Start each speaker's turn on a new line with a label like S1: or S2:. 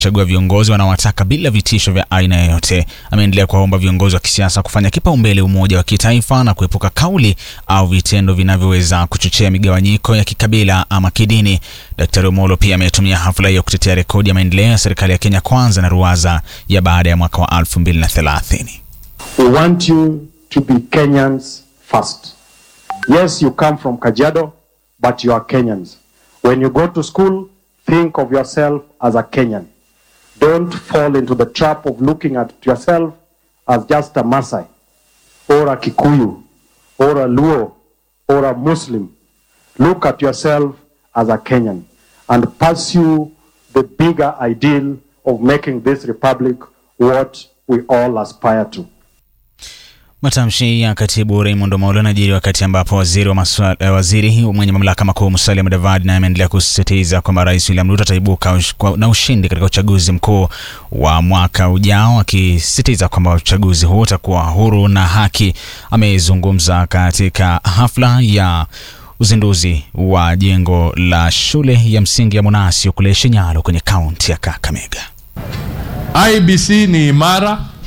S1: chagua viongozi wanaowataka bila vitisho vya aina yoyote. Ameendelea kuwaomba viongozi wa kisiasa kufanya kipaumbele umoja wa kitaifa na kuepuka kauli au vitendo vinavyoweza kuchochea migawanyiko ya kikabila ama kidini. Daktari Omolo pia ametumia hafla hiyo kutetea rekodi ya maendeleo ya serikali ya Kenya Kwanza na ruwaza ya baada ya mwaka wa 2030.
S2: We want you to be Kenyans first. Yes, you come from Kajiado, but you are Kenyans. When you go to school, think of yourself as a Kenyan. Don't fall into the trap of looking at yourself as just a Maasai, or a Kikuyu, or a Luo, or a Muslim. Look at yourself as a Kenyan and pursue the bigger ideal of making this republic what we all aspire to.
S1: Matamshi ya katibu Raymond Omolo yanajiri wakati ambapo waziri wa maswala, eh, waziri mwenye mamlaka makuu Musalia Mudavadi naye ameendelea kusisitiza kwamba Rais William Ruto ataibuka ush- kwa- na ushindi katika uchaguzi mkuu wa mwaka ujao, akisisitiza kwamba uchaguzi huo utakuwa huru na haki. Amezungumza katika hafla ya uzinduzi wa jengo la shule ya msingi ya Monasio kule Shinyalo kwenye kaunti ya Kakamega.
S3: IBC ni imara